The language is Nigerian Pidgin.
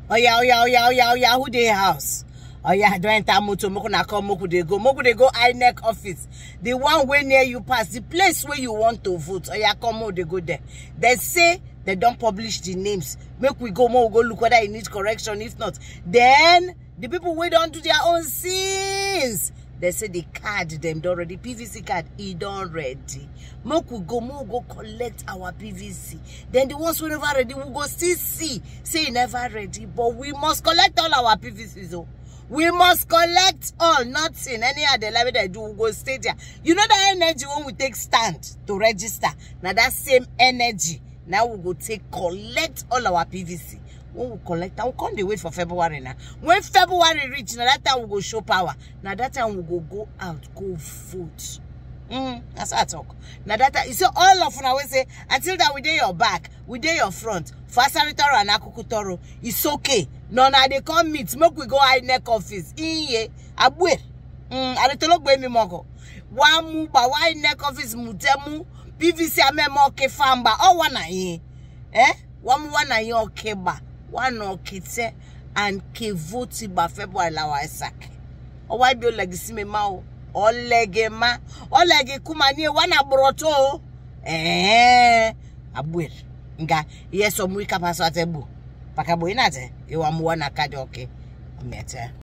oya oya oya oya oya who dey house oya don enter motor make una come make we dey go make we dey go inec office the one wey near you pass the place wey you want to vote oya come make we dey go there dem say dem don publish the names make we go make we go look whether e need correction if not then the people wey don do their own sins dem say the card dem don ready pvc card e don ready make we go make we go collect our pvc then the ones wey never ready we go still see say e never ready but we must collect all our pvcs o we must collect all nothing anyhow the level dem do we go stay there you know that energy wey we take stand to register na that same energy na we go take collect all our pvc when we collect am we come dey wait for february na when february reach na that time we go show power na that time we go go out go vote mm, na so i talk na that time you see all of una wey say until that we dey your back we dey your front for asari toro and akuku toro it's okay na una dey come meet make we go inec office iye abue mm, aritologbe mi moko wa mu gba wa inec office mu tẹ mu pvc amẹmọ ọkẹ famba ọwọ na yin eh wọn mu wa na yin ọkẹ gba wa na ọkẹ tẹ and ke vote gba february la wa ẹsàkẹ ọwọ ibi olẹgisi mi ma o ọlẹgẹ ma ọlẹgẹ kuma ni wa na gbọrọtọ o ẹẹ abue nga iye sọmu ikapa sọ atẹ bu pakabo yin na tẹ iwa mu wa na kadi ọkẹ mẹtẹ.